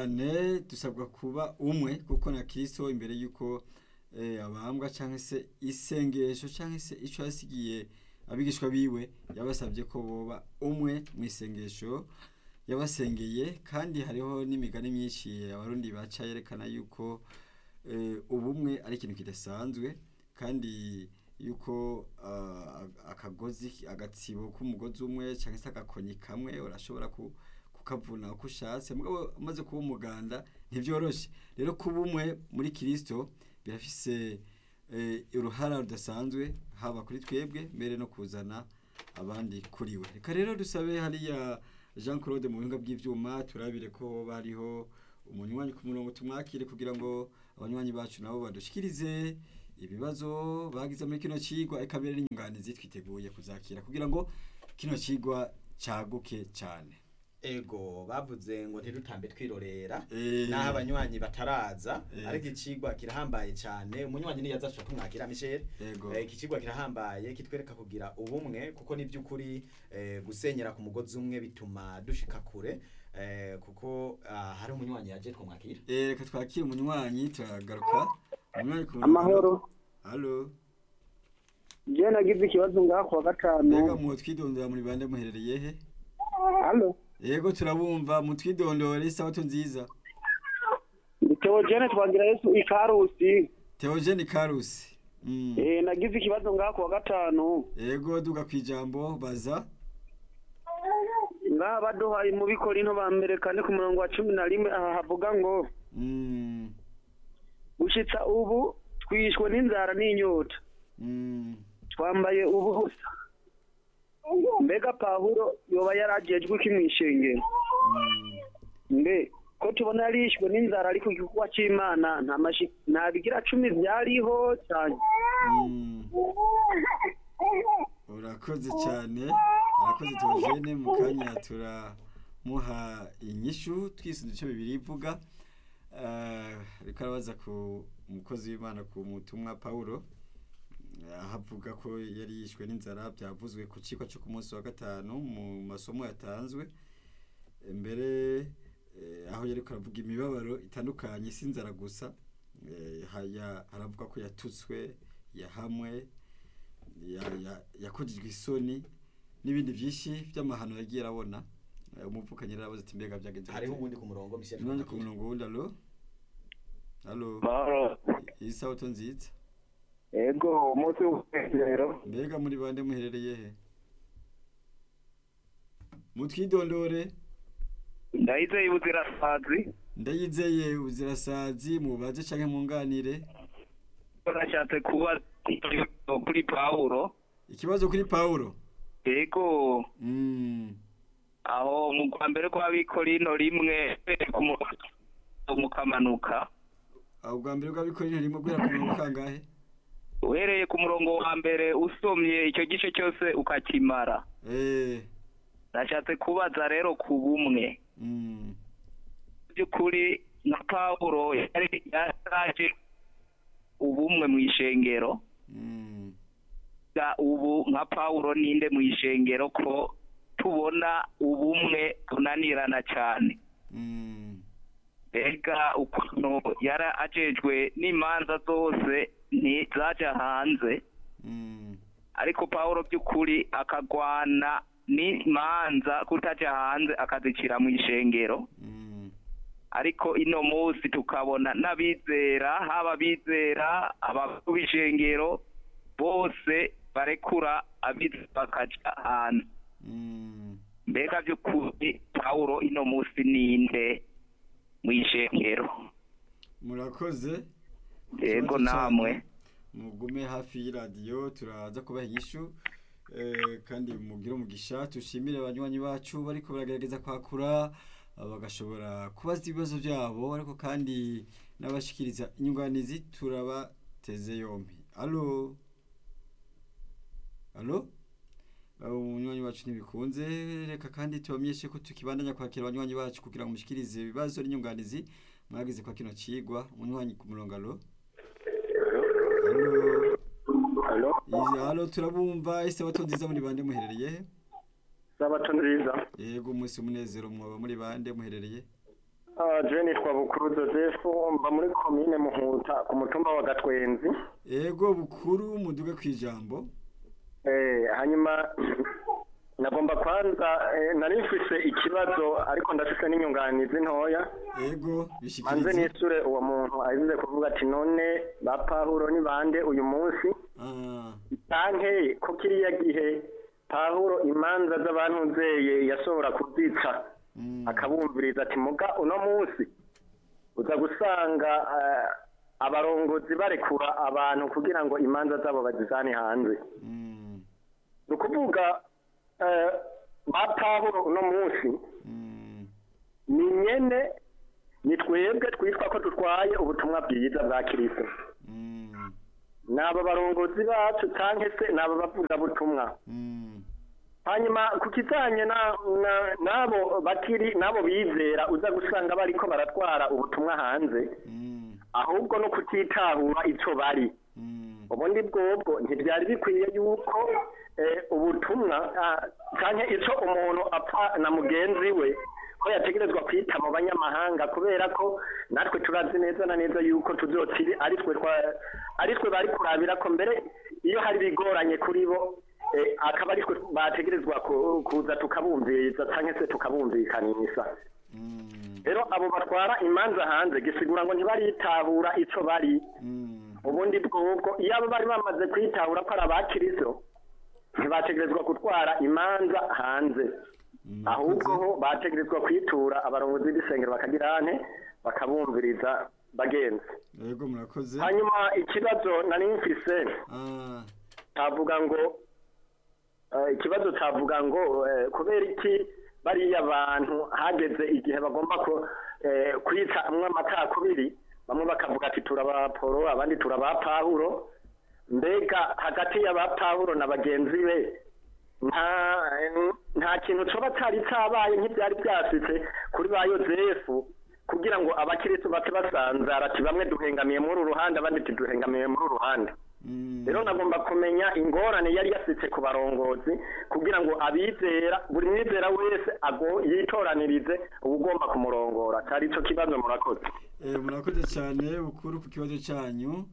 mbere dusabwa kuba umwe kuko na kirisito imbere y'uko eh, abambwa cyangwa se isengesho cyangwa se icyo yasigiye abigishwa biwe yabasabye ko boba umwe mu isengesho yabasengeye kandi hariho n'imigani myinshi abarundi baca yerekana yuko eh, ubumwe ari ikintu kidasanzwe kandi yuko ah, akagozi agatsibo k'umugozi umwe cyangwa se agakoni kamwe urashobora ku kukavuna uko ushatse mugabo umaze kuba umuganda ntibyoroshye rero kuba umwe muri kirisito birafise eh, uruhara rudasanzwe haba kuri twebwe mbere no kuzana abandi kuri we reka rero dusabe hariya jean claude mu buhinga bw'ibyuma turabire ko bariho umunywanyi ku murongo tumwakire kugira ngo abanywanyi bacu nabo badushikirize ibibazo bagize muri kino cigwa eka mbere n'inyunganizi twiteguye kuzakira kugira ngo kino cigwa caguke cyane ego bavuze ngo ntidutambe twirorera Eh. naho abanywanyi bataraza Eh. ariko ikigwa kirahambaye cyane umunywanyi niyo aza ashobora kumwakira Michel Ego. Eh, iki kigwa kirahambaye kitwereka kugira ubumwe kuko ni by'ukuri eh, gusenyera ku mugozi umwe bituma dushika kure eh, kuko ah, hari umunywanyi yaje twamwakira Eh, reka twakire umunywanyi turagaruka umunywanyi ku murongo. amahoro Halo. je nagize ikibazo ngaha kuwa Mbega gatanu mu twidondora muri bande muherereye he? halo Yego turabumva mu twidondore isabato nziza. ndi teogene twagira yesu ikarusi Theogene Karusi. Mm. eh nagize ikibazo ngaha kuwa gatanu Yego duga kwijambo baza. ngaha baduhaye mu bikorinto ba mbere kane ku murongo wa cumi na rimwe aha havuga ngo Mm. gushitsa ubu twishwe n'inzara n'inyota Mm. twambaye ubusa mbega pawulo yoba yarajejwe iki mw'ishengero Mm. mbe ko tubona yarishwe n'inzara ariko igikorwa c'imana nta mashi nta bigira cumi vyariho cyane Mm. urakoze cyane urakoze Theogene mu kanya turamuha inyishu twisunze icyo bibiri ivuga Eh, ariko arabaza ku umukozi w'imana ku mutumwa Paulo aho avuga ko yari yishwe n'inzara byavuzwe ku kigo cyo ku munsi wa gatanu mu masomo yatanzwe mbere eh, aho yari aravuga imibabaro itandukanye si inzara gusa eh, haya- haravuga ko yatutswe yahamwe ya- ya- yakugijwe isoni n'ibindi byinshi by'amahano yagiye arabona Eh, umuvukanyi yarabuze ati mbega byagenze gute?" hariho ubundi ku murongo Michel None ku twamwakira. murongo wundi alo alo mahoro iyi sabato nziza ego umunsi w'umunezero mbega muri bande muherereye he mutwidondore ndahise ibuzirasazi ndayizeye ubuzirasazi mubaze canke munganire nashatse kuba kuri pawulo ikibazo kuri Paulo ego mm. aho mu kwa mbere kw'abikorino rimwe mukamanuka aho bwa mbere bw'abikorera rimwe guhera ku mirongo kangahe uhereye ku murongo wa mbere usomye icyo gice cyose ukakimara eh nashatse kubaza rero ku bumwe mm. by'ukuri nka pawulo yari yaraje ubumwe mu ishengero Mm. ga ubu nka pawulo ninde mu ishengero ko tubona ubumwe tunanirana cyane Mm. mbega ukuntu yari ajejwe n'imanza zose ntizaja hanze Mm. ariko pawulo by'ukuri akagwana n'imanza kutaja hanze akazicira mu ishengero Mm. ariko ino munsi tukabona n'abizera haba abizera abakuru b'ishengero bose barekura abizera bakaja hanze Mm. mbega by'ukuri pawulo ino munsi ninde mu ishengero murakoze yego Ikibazo namwe cyanyu, mugume hafi y'iradiyo turaza kubaha inyishu eh, kandi mugire umugisha tushimire abanywanyi bacu bariko baragerageza kwakura ah, bagashobora kubaza ibibazo byabo ariko kandi n'abashikiriza inyunganizi turabateze yombi alo alo abo umunywanyi wacu ntibikunze reka kandi tubamenyeshe ko tukibandanya kwakira abanywanyi bacu kugira ngo mushikirize ibibazo n'inyunganizi mwagize kwa kino cigwa umunywanyi ku murongo alo alo halo Izi- alo turabumva isabato nziza muri bande muherereye he sabato nziza yego umunsi umunezero mwaba muri bande muherereye je nitwa bukuru joseph mba muri komine muhuta ku mutumba wa gatwenzi ego bukuru muduge kwijambo Eh, hanyuma nagomba kwanza eh, nari mfise ikibazo ariko ndafise n'inyunganizi ntoya ego manze bishikirize nisure uwo muntu azize kuvuga ati none ba pahuro ni bande uyu munsi Ah, canke ko kiriya gihe pahuro imanza z'abantu zeye yashobora kuzica mm, akabumviriza ati muga uno munsi uza gusanga eh, abarongozi barekura abantu kugira ngo imanza zabo bazizane hanze mm, ni ukuvuga eh, ba pawulo uno munsi mm, ni nyene ni twebwe twitwa ko dutwaye ubutumwa bwiza bwa kirisito mm, ni abo barongozi bacu cyangwa se ni abo bavugabutumwa mm, hanyuma ku kijyanye na- na- n'abo bakiri n'abo bizera uza gusanga bariko baratwara ubutumwa hanze mm, ahubwo no kutitahura icyo bari mm, ubundi bwobwo ntibyari bikwiye yuko eh, ubutumwa ah, canke ico umuntu apfa na mugenzi we ko yategerezwa kwita mu banyamahanga kubera ko natwe turazi neza na neza yuko tuzotiri ari twe twa- ari twe bari kurabira ko mbere iyo hari bigoranye kuri bo eh, akaba ari twe bategerezwa ku- kuza tukabumviriza canke se tukabumvikanisha mm, rero abo batwara imanza hanze gisigura ngo ntibaritahura ico bari mm, ubundi bwubwo iyo abo bari bamaze kwitahura ko ari abakiristo ntibategerezwa gutwara imanza hanze mm, ahubwo ho bategerezwa kwitura abarongozi b'isengero bakagira ane bakabumviriza bagenzi ego murakoze hanyuma ikibazo nari mfise Ah, tavuga ngo eh, ikibazo tavuga ngo eh, kubera iki bariya bantu hageze igihe bagomba ko eh, kwita amwe amakakubiri bamwe bakavuga ati turabaporo abandi turabapahuro mbega hagati y'abapahuro na bagenzi be nta nta kintu coba cari cabaye nk'ivyari vyashitse kuri ba yozefu kugira ngo abakiristu bate basanzara ati bamwe duhengamiye muri uru ruhande abandi tuduhengamiye muri uru ruhande mm, rero nagomba kumenya ingorane yari yasitse ku barongozi kugira ngo abizera buri mwizera wese ago yitoranirize ubugomba kumurongora cyari ico kibazo murakoze eh, murakoze cyane bukuru ku kibazo cyanyu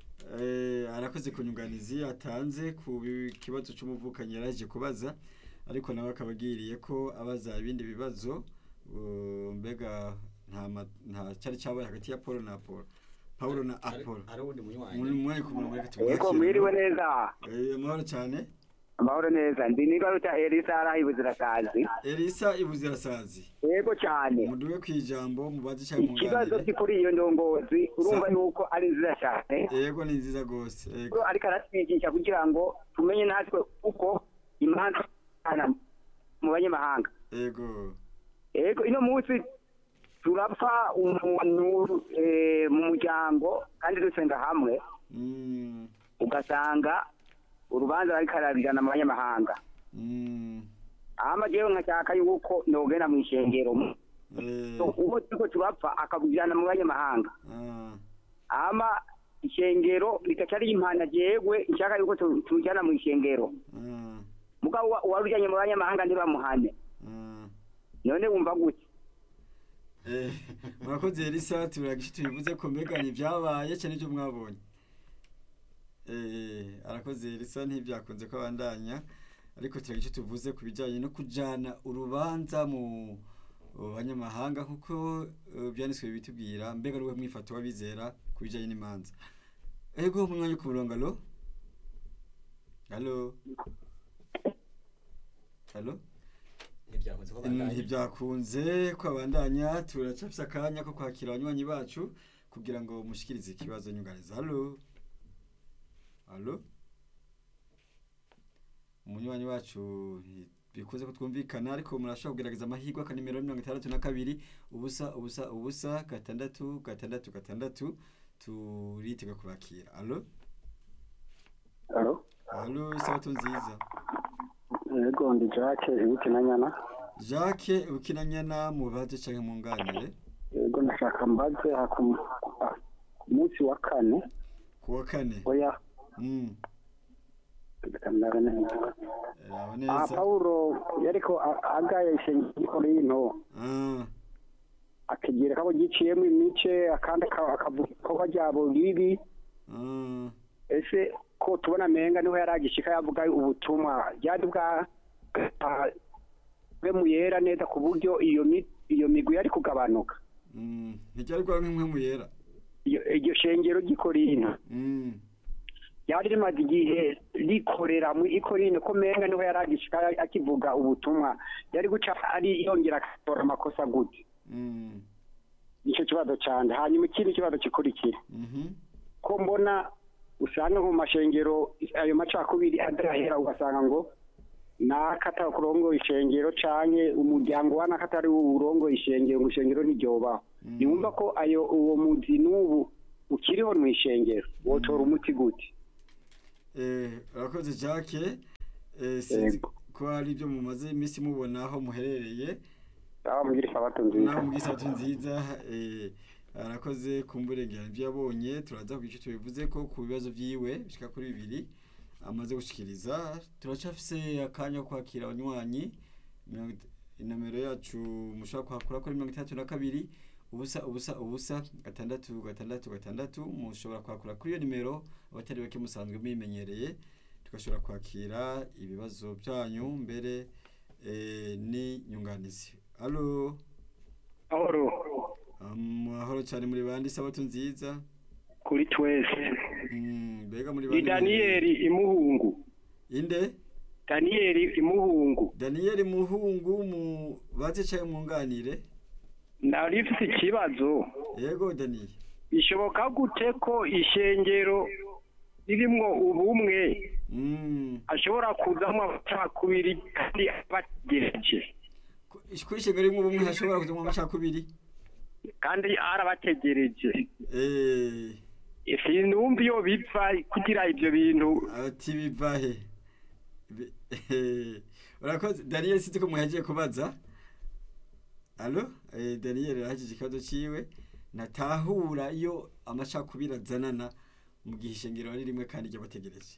eh, arakoze ku nyunganizi atanze ku bi- kibazo cy'umuvukanyi yaraje kubaza ariko nawe akaba agiriye ko abaza ibindi bibazo uh, mbega nta ma- nta cyari cyabaye hagati ya Paul na Apollo Paulo na Ari- Apollo ari uwundi munywanyi muri mwari ku murongo reka Ego tumwakire mwiriwe neza eh amahoro cyane amahoro neza ndi nigaruta Elisa arahibuzirasazi Elisa ibuzirasazi yego cyane muduwe kwijambo mubaze cyangwa ikibazo munganire kuri iyo ndongozi urumva Sa- yuko ari nziza cyane yego ni nziza gose yego Ko ariko aratwigisha kugira ngo tumenye natwe uko imanza zibana mu banyamahanga yego yego ino munsi turapfa umuntu eh, mu muryango kandi dusenga hamwe mm, ugasanga urubanza bariko arabirana mu banyamahanga mm, hama jewe nkashaka yuko nogenda mu ishengero eh, So, uwo turiko turapfa akabujana mu banyamahanga ah, hama ishengero rikaca rimpana jewe nshaka yuko tu- tumujana mu ishengero ah, mugabo uwa- uwarujanye mu banyamahanga ntibamuhane ah. none wumva gute Eh, murakoze Elisa turagisha tubivuze ko mbega ntibyabaye cyane ibyo mwabonye eh arakoze Elisa ntibyakunze ko abandanya ariko turagisha tuvuze ku bijyanye no kujana urubanza mu mu banyamahanga nkuko eh, byanditswe bitubwira mbega ruwe mwifato wabizera ku bijyanye n'imanza ego mu mwanya wo ku murongo alo alo alo ntibyakunze ko bandanye ntibyakunze ko abandanya turacafise akanya ko kwakira abanywanyi bacu kugira ngo mushikirize ikibazo nyunganiza halo halo umunywanyi wacu nti- bikunze ko twumvikana ariko murashobora kugerageza amahirwe akanimero mirongo itandatu na kabiri ubusa ubusa ubusa gatandatu gatandatu gatandatu turitega kubakira halo Alo? halo isabato nziza yego ndi jacques ibuke na nyana jacques ukinanyana mubaze canke munganire yego ndashaka mbaze aha ku mu- ah, ku munsi wa kane kuwa kane oya Mm, reka ndabe neza raba aha neza pawulo yariko a- agaye ishengero y'into Ah, akigereka ko giciyemo imice akandi aka- akavuga ikorwa ryabo ribi Ah, ese ko tubona menga niho yari agishika yavuga ubutumwa ryari bwa bwe muyera neza ku buryo iyo mi- iyo migwi yari kugabanuka mm, ntiryari kwa nk'imwe mu yera Iyo- iryo shengero ry'ikorina Mm, ryari rimaze igihe rikorera mu ikorine ko menga niho yari agishika akivuga ubutumwa yari guca ari yongera akatora amakosa gute mm, nicyo kibazo cyane hanyuma ikindi kibazo gikurikira mhm, ko mbona usanga nko mu mashengero ayo macakubiri adarahera ugasanga ngo nakata kurongo ishengero canke umuryango wa nakatari urongo ishengero ngo ishengero ntiryobaho Mm. niwumva ko ayo uwo muzi n'ubu ukiriho mu ishengero wotora umuti gute Eh, urakoze Jacques eh, sinzi Yego. ko hari ibyo mumaze iminsi mubona aho muherereye aho mugira isabato nziza naho mu gisatu nziza eh, arakoze kumburengera ibyo yabonye turaza ku gice tubivuze ko ku bibazo vyiwe bishika kuri bibiri amaze gushikiriza turacafise akanya ko kwakira abanywanyi mirongo it- inomero yacu mushobora kuhakura kuri mirongo itandatu na kabiri ubusa ubusa ubusa gatandatu gatandatu gatandatu mushobora kwakura kuri iyo nimero abatari bake musanzwe muyimenyereye tugashobora kwakira ibibazo byanyu mbere eh, n'inyunganizi alo ahoro amahoro cyane muri bandi sabato nziza kuri twese Mm, mbega muri ni bandi daniyeli imuhungu inde daniyeli imuhungu daniyeli muhungu mu baze caye munganire nari mfite ikibazo yego daniyeli bishoboka gute ko ishengero ririmwo ubumwe Mm, ashobora kuzamo amacakubiri kandi abategereje ku- kuri ishengero rimwe ubumwe hashobora kuzamwa amacakubiri kandi arabategereje Eh, sinumva iyo biva kugira ibyo bintu ati bivahe Bi- urakoze daniyeli sinzi ko muhagiye kubaza alo eh, daniyeli arahagije ikibazo ciwe natahura iyo amacakubiri azanana mu gihe ishengero ari rimwe kandi ry'abategereje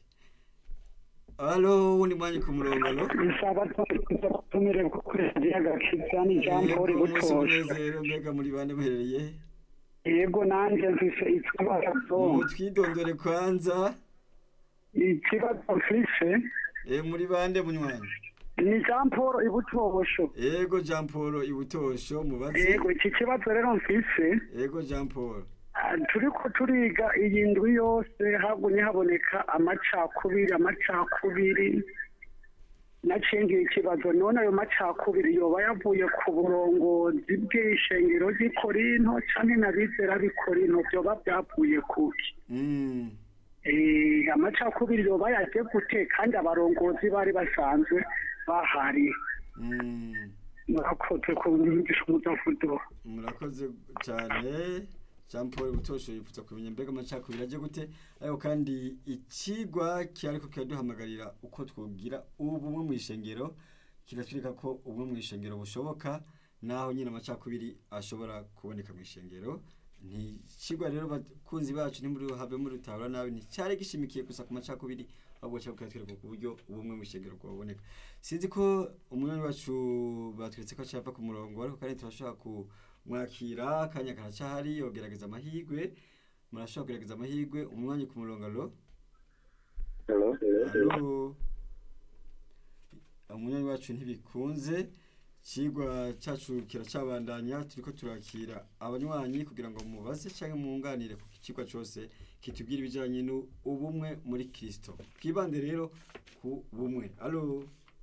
alo wundi mwanya ku murongo alo isabatumire kukurengera agakiza ni jean paul Yego, umunsi butosha umunezero mbega muri bande muherereye yego nanjye mfise ikibazo mutwidondore kwanza ikibazo mfise eh, muri bande munywanyi ni jean paul ibutosho yego jean paul ibutosho mubaze yego iki kibazo rero mfise yego jean paul Ah, turiko turiga iyi ndwi yose hagumye haboneka amacakubiri amacakubiri nacengiye ikibazo none ayo macakubiri yoba yavuye ku burongozi bw'ishengero ry'i korinto canke n'abizera b'i korinto vyoba vyavuye kuki Mm, Eh, amacakubiri yoba yaje gute kandi abarongozi bari basanzwe bahari mm, murakoze kunyigisha umudavudo murakoze cyane jean paul ibutosho yifuza kumenya mbega amacakubiri aje gute ariko kandi ikigwa cyariko kiraduhamagarira uko twogira ubumwe mu ishengero kiratwereka ko ubumwe mu ishengero bushoboka naho nyine amacakubiri ashobora kuboneka mu ishengero ntikigwa rero bakunzi bacu ntimuri have muri rutabura nabi nticyari gishimikiye gusa ku macakubiri ahubwo cyangwa kiratwereka ku buryo ubumwe mu ishengero bwaboneka sinzi ko umwanya wacu batweretse ko cyava ku murongo ariko kandi turashobora kumwakira akanya karacahari yogerageza amahirwe murashobora kugerageza amahirwe umwanya ku murongo alo alo umunyanya wacu ntibikunze ikigwa cyacu kiracabandanya turiko turakira abanywanyi kugira ngo mubaze cyangwa mwunganire ku kigwa cyose kitubwira ibijyanye n'ubumwe muri kirisito twibande rero ku bumwe alo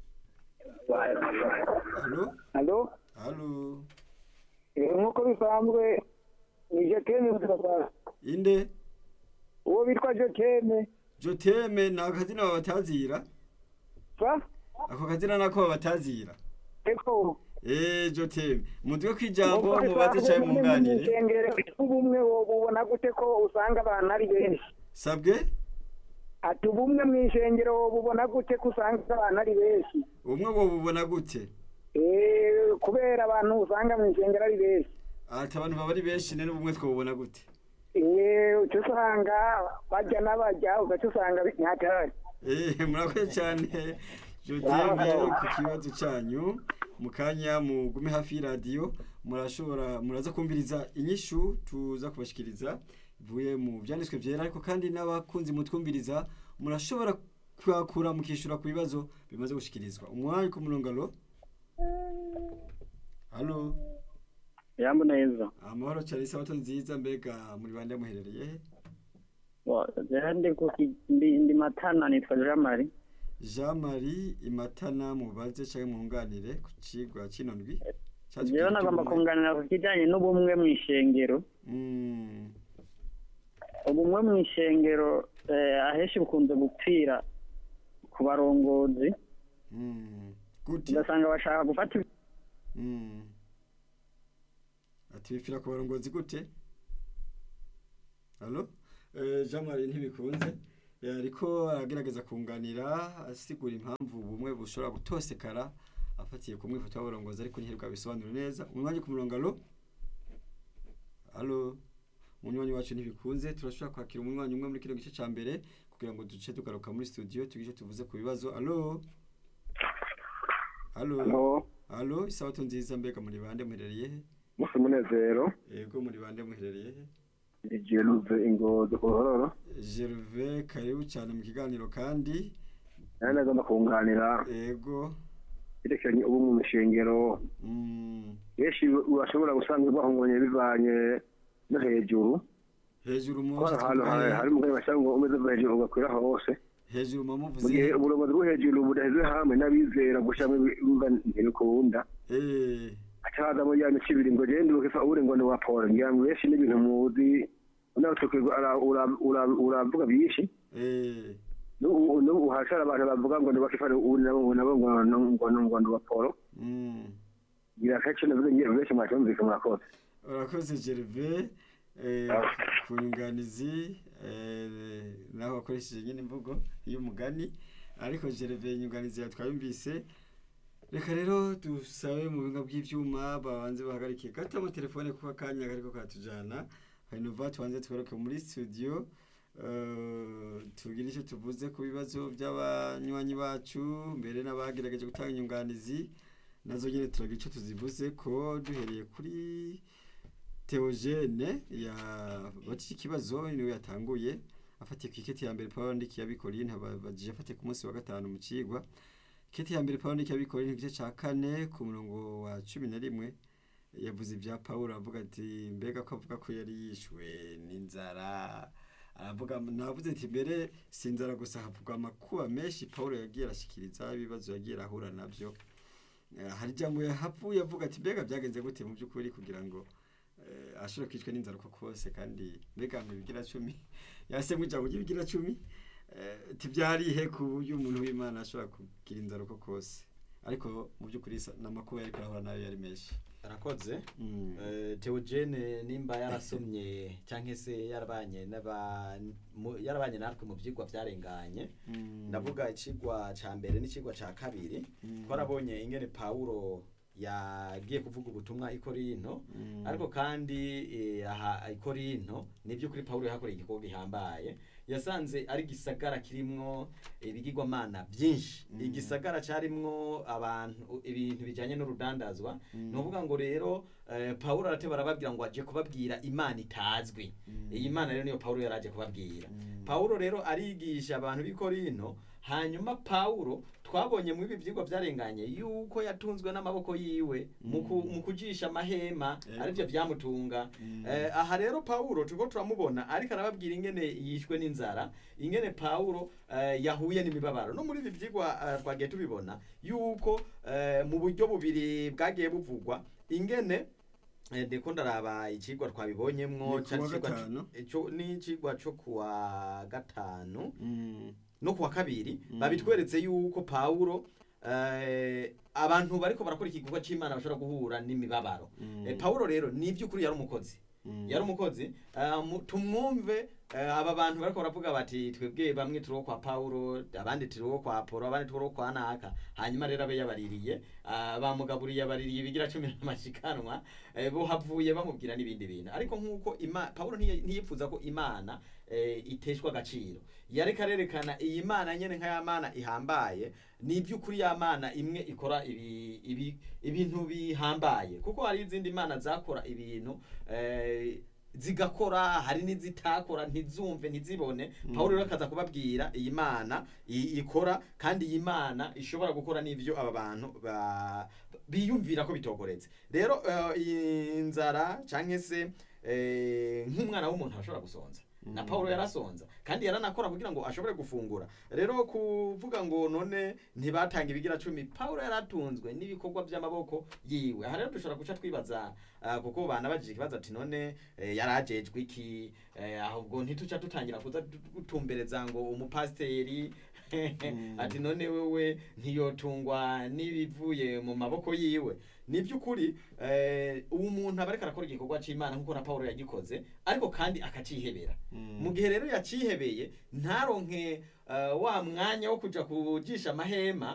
alo alo alo nk'uko bisanzwe ni jekeme inde uwo bitwa jekeme joteme ni akazina babatazira sa ako kazina nako babatazira eko eee joteme mutwe kw'ijambo mubaze cyangwa mwunganire ishengero ubumwe ubona gute ko usanga abantu ari benshi sabwe ati ubumwe mu ishengero bubona gute ko usanga abantu ari benshi ubumwe bwo bubona gute Eh, kubera abantu usanga mu ishengero ari benshi ati abantu baba ari benshi rero ubumwe twabubona gute Eh, uca usanga bajya n'abajya ugaca usanga ntatahari eee murakoze cyane Jodene ku kibazo cyanyu mu kanya mugume hafi y'iradiyo murashobora muraza kumviriza inyishu tuza kubashikiriza ivuye mu byanditswe byera ariko kandi n'abakunzi mutwumviriza murashobora kwakura mukishura ku bibazo bimaze gushikirizwa umwanya ku murongo alo halo yambo neza amahoro cyane isabato nziza mbega muri bande muherereye he Wa- jewe ndi ku ki- ndi ndi matana nitwa Jean Marie Jean Marie Imatana mubaze cyangwa mwunganire ku cigwa kino ndwi jewe nagomba kunganira ku kijanye n'ubumwe mu ishengero Mm, ubumwe mu ishengero eh, ahenshi bukunze gupfira ku barongozi mm, gute ugasanga bashaka gufata ibi- Mm. ati bipfira ku barongozi gute halo Eh, Jean Marie ntibikunze Eh, ariko aragerageza kunganira asigura impamvu ubumwe bushobora gutosekara afatiye ku mwifoto w'abarongozi ariko ntiheruka bisobanura neza umwanya ku murongo alo alo umunywanyi wacu ntibikunze turashobora kwakira umunywanyi umwe muri kino gice ca mbere kugira ngo duce tugaruka muri studio tugice tuvuze ku bibazo alo alo Halo, alo isabato nziza mbega muri bande muherereye he musi munezero, yego muri bande muherereye he ijeruze ingozi ku ruhororo, Gervais karibu cyane mu kiganiro kandi nari nagomba kunganira yego yerekeranye ubu mu mishengero, mm, benshi urashobora gusanga bahunganye bivanye no hejuru, hejuru mu ko hari ahantu hari hari umugani bashaka ngo umeze uva hejuru ugakwira hose, hejuru mu mu muvuze gihe uburongozi bwo hejuru budaheze hamwe n'abizera gushiramo ibumva ntibikunda, eh haca hazamo ya mico ibiri ngo genda ukifa uri ngo ni wa Paul, ngira ngo benshi n'ibintu muzi, nawe tukirwa ara- ura- ura- uravuga byinshi, eh n'ubu n'ubu hashara abantu bavuga ngo ni wa Kifa uri nabo ngo nabo ngo ngo ngo ni wa Paul, mm. ngira kenshi navuze ngira benshi mwacyumvise murakoze. urakoze Gervais eh ku nyunganizi eh naho wakoresheje nyine imvugo y'umugani ariko Gervais inyunganizi yatwayumvise reka rero dusabe mu binga bw'ivyuma babanze bahagarike gato mu telefone kuko akanya kariko katujana hanyuma tubanze tworoke muri studio eh, tugire icyo tuvuze ku bibazo by'abanywanyi bacu mbere n'abagerageje gutanga inyunganizi nazo nyine turagira icyo tuzivuze ko duhereye kuri Theogene ya bati ikibazo niwe yatanguye afatiye ku iketi ya mbere Paul Ndiki yabikoreye ntabajije afatiye ku munsi wa gatanu mu cigwa iketi ya mbere Paul Ndiki yabikoreye igice ca kane ku murongo wa cumi na rimwe yavuze ibya Paul avuga ati mbega ko avuga ko yari yishwe n'inzara aravuga navuze ati mbere si inzara gusa havugwa amakuba menshi Paul yagiye arashikiriza ibibazo yagiye arahura navyo Eh, hari ijambo yahavuye avuga ati mbega byagenze gute mu by'ukuri kugira ngo eh, ashobora kwicwa n'inzara uko kose kandi mbega mu bigira cumi yasemwe ijambo ry'ibigira cumi eh, tibyarihe ku buryo umuntu w'imana ashobora kugira inzara uko kose ariko mu by'ukuri sa- n'amakuba yariko arahura nayo yari menshi arakoze Mm. Eh, Theogene nimba yarasomye cyangwa se yarabanye n'aba mu- yarabanye natwe mu byigwa byarenganye Mm. ndavuga ikigwa ca mbere n'ikigwa ca kabiri Mm. twarabonye ingene Pawulo yagiye kuvuga ubutumwa i Korinto Mm. ariko kandi eh, aha i Korinto nibyo kuri Pawulo yahakoreye igikorwa gihambaye yasanze ari gisagara kirimwo ibigirwamana byinshi Mm. igisagara carimwo abantu ibintu bijanye n'urudandazwa Mm. ni ukuvuga ngo rero eh, Pawulo arateba arababwira ngo aje kubabwira imana itazwi Mm. iyi mana rero niyo Pawulo yari aje kubabwira Mm. Pawulo rero arigisha abantu b'i Korinto hanyuma Pawulo twabonye mu ibi byigwa byarenganye yuko yatunzwe n'amaboko yiwe mu ku- mu kujisha amahema Yego. aribyo byamutunga Mm. Eh, aha rero Pawulo turiko turamubona ariko arababwira ingene yishwe n'inzara ingene Pawulo eh, yahuye n'imibabaro no muri ibi byigwa eh, twagiye tubibona yuko eh, mu buryo bubiri bwagiye buvugwa ingene eh, ndiko ndaraba ikigwa twabibonyemwo Ni cari kuwa icigwa gatanu. co- ico- ni ikigwa cyo kuwa gatanu Mm. no kuwa kabiri Mm. babitweretse yuko Pawulo eh, abantu bariko barakora igikorwa c'Imana bashobora guhura n'imibabaro Mm. eh, Pawulo rero ni iby'ukuri yari umukozi Mm. yari umukozi eh, mu- tumwumve eh, aba bantu bariko baravuga bati twebwe bamwe turi uwo kwa Paulo abandi turi uwo kwa Apollo abandi turi uwo kwa Naka hanyuma rero abe yabaririye ah, bamugaburiye yabaririye ibigira cumi n'amashikanwa eh, bo havuye bamubwira n'ibindi bintu ariko nk'uko ima Paulo ntiye- ntiyipfuza ko imana eh, iteshwa agaciro yareka arerekana iyi mana nyene nka ya mana ihambaye ni iby'ukuri ya mana imwe ikora ibi, ibi, ibintu bihambaye kuko hari izindi mana zakora ibintu eh, zigakora hari n'izitakora ntizumve ntizibone pawulo rero akaza kubabwira iyi mana i- ikora kandi iyi mana ishobora gukora n'ivyo aba bantu ba- biyumvira ko bitogoretse rero eh, iyi nzara canke se eh, nk'umwana w'umuntu ashobora gusonza na Paulo yarasonza kandi yaranakora kugira ngo ashobore gufungura rero kuvuga ngo none ntibatanga ibigira cumi Paulo yaratunzwe n'ibikorwa by'amaboko yiwe aha rero dushobora guca twibaza ah, kuko banabajije ikibazo ati none eh, yarajejwe iki eh, ahubwo ntituca dutangira kuza gutumbereza ngo umupasiteri ati none wewe ntiyotungwa n'ibivuye mu maboko yiwe ni by'ukuri eh, uwo muntu aba ariko arakora igikorwa c'imana nk'uko na Paulo yagikoze ariko kandi akacihebera mu gihe rero yacihebeye ntaronke uh, wa mwanya wo kuja kujisha amahema